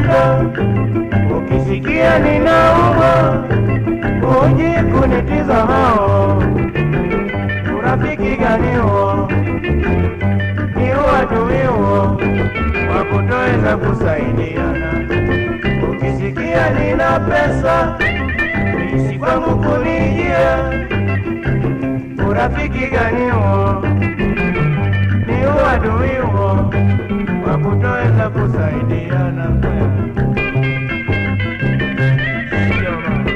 shida, ukisikia ninaumwa uje kunitizamao. Urafiki gani huo? Ni uadui huo wa kutoweza kusaidiana. Ukisikia nina pesa ishi kwangu kunijia, urafiki gani huo? Ni uadui huo wa kutoweza kusaidiana. Sio bana.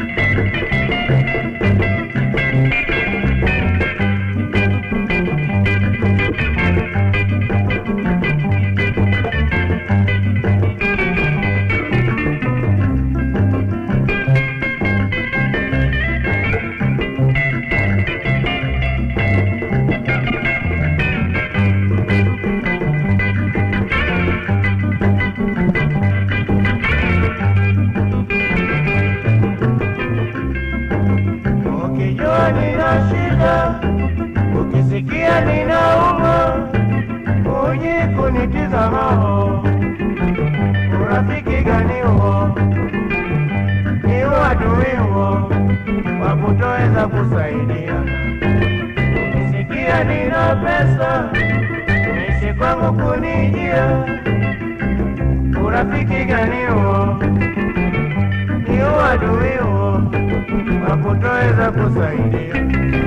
Ukijua nina shida, ukisikia ninaumwa, uje kunitizama. Urafiki gani huo? Ni uadui huo wa kutoweza kusaidiana. Ukisikia nina pesa, ishi kwangu kunijia. Urafiki gani huo? Ni uadui huo wa kutoweza kusaidia.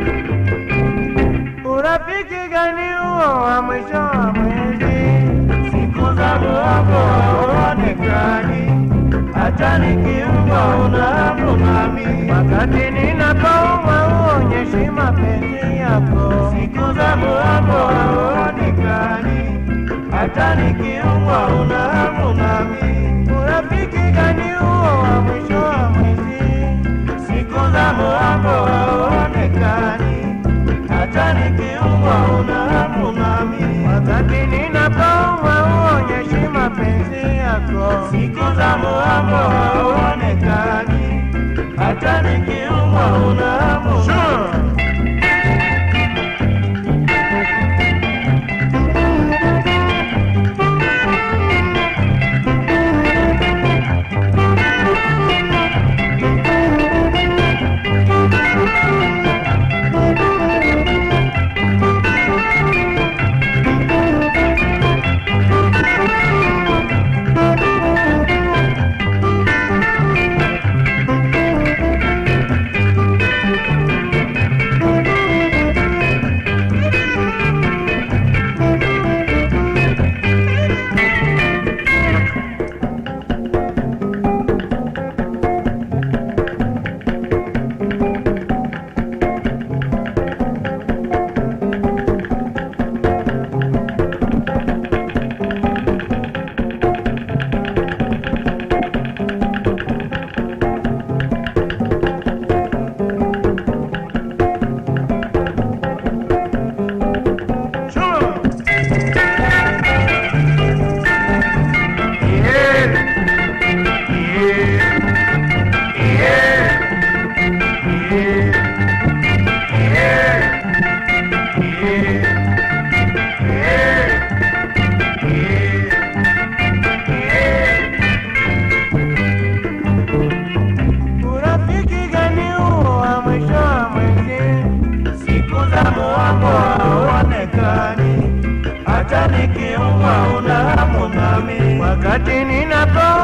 Urafiki gani huo wa mwisho wa mwezi? Siku za muambo hauonekani, hata nikiumwa unahamu nami. Wakati ninapoumwa huonyeshi mapenzi yako. Siku za muambo hauonekani, hata nikiumwa unahamu nami. Urafiki gani huo wa mwisho wa mwezi? Siku za muambo hauonekani, hata nikiumwa unahamu nami. Wakati ninapoumwa huonyeshi mapenzi yako. Siku za muambo hauonekani, hata nikiumwa unahamu nami. Urafiki gani huo wa mwisho wa mwezi? Siku za muambo hauonekani, hata nikiumwa una hamu nami. Wakati ninapo